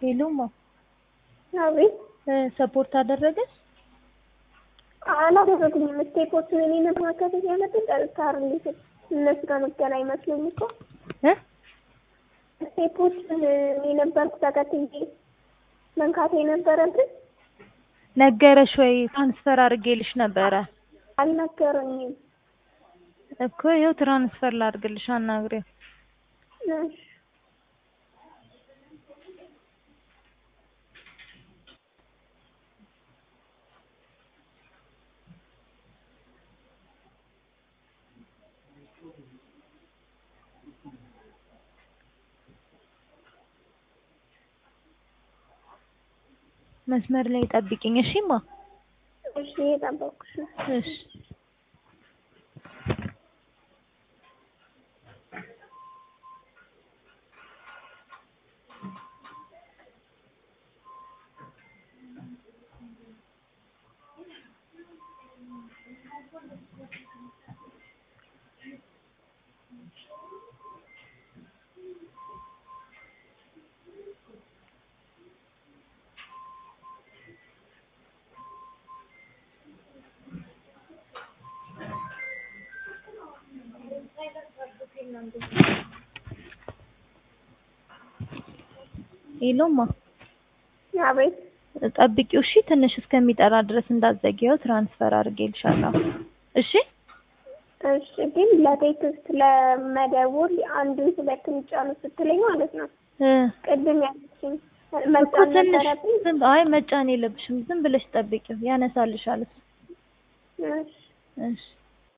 ሄሎማ አቤት ሰፖርት አደረገች? አላደረጉኝም። ስቴፖቹን እኔ ነበር መከተል ያለብኝ ጠርታር ሊስል እነሱ ጋር መገናኝ መስሎኝ እኮ እ ስቴፖቹን እኔ ነበርኩ ተከትዬ መንካት የነበረብን ነገረሽ ወይ? ትራንስፈር አድርጌልሽ ነበረ አልነገሩኝም። እኮ ይኸው ትራንስፈር ላድርግልሽ፣ አናግሪው። እሺ መስመር ላይ ጠብቂኝ እሺማ። እሺ እየጠበኩሽ ነው። እሺ ሄሎማ አቤት ጠብቂው እሺ። ትንሽ እስከሚጠራ ድረስ እንዳትዘጊው ትራንስፈር አድርጌልሻለሁ። እሺ እሺ ግን ለቴክስት ለመደወል አንዱን ሁለቱን ጫኑ ስትለኝ ማለት ነው እ ቅድም ያለችኝ እኮ መጫን ትንሽ ነበረብኝ። ዝም አይ መጫን የለብሽም ዝም ብለሽ ጠብቂው ያነሳልሻል። እሺ እሺ